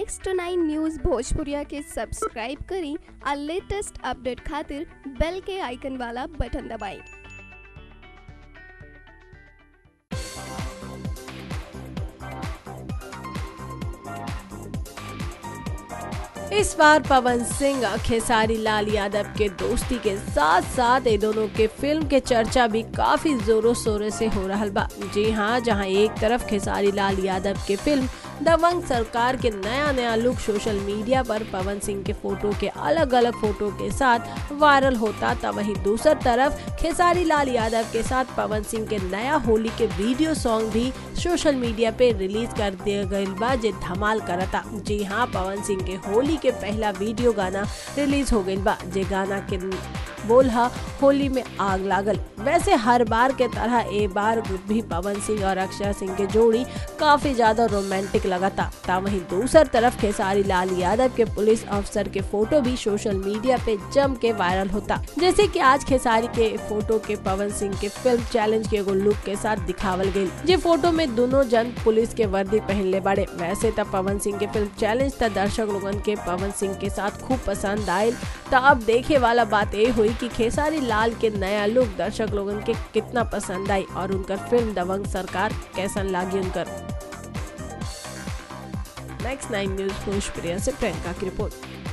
six two nine news Bhojpuriya के subscribe करी और लेटेस्ट अपडेट खातिर बेल के आइकन वाला बटन दबाएं इस बार पवन सिंह और खेसारी लाल यादव के दोस्ती के साथ साथ ये दोनों के फिल्म के चर्चा भी काफी जोरों शोरों से हो रहा बा जी हाँ जहाँ एक तरफ खेसारी लाल यादव के फिल्म दबंग सरकार के नया नया लुक सोशल मीडिया पर पवन सिंह के फोटो के अलग अलग फोटो के साथ वायरल होता तब वहीं दूसरी तरफ खेसारी लाल यादव के साथ पवन सिंह के नया होली के वीडियो सॉन्ग भी सोशल मीडिया पे रिलीज कर दिया गई बा जे धमाल करता जी हाँ पवन सिंह के होली के पहला वीडियो गाना रिलीज हो गई बा जे गाना के बोल हा होली में आग लागल वैसे हर बार के तरह ए बार भी पवन सिंह और अक्षय सिंह के जोड़ी काफी ज्यादा रोमांटिक लगाता ता वहीं दूसर तरफ खेसारी लाल यादव के पुलिस अफसर के फोटो भी सोशल मीडिया पे जम के वायरल होता जैसे कि आज खेसारी के फोटो के पवन सिंह के फिल्म चैलेंज के एगो लुक के साथ दिखावल गई जे फोटो में दोनों जन पुलिस के वर्दी पहनले बड़े वैसे तब पवन सिंह के फिल्म चैलेंज तक दर्शक लोगन के पवन सिंह के साथ खूब पसंद आयल तो अब देखे वाला बात ये हुई कि खेसारी लाल के नया लुक दर्शक लोगन के कितना पसंद आई और उनकर फिल्म दबंग सरकार कैसन लागी उनकर नेक्स्ट नाइन न्यूज भोजप्रिया से प्रियंका की रिपोर्ट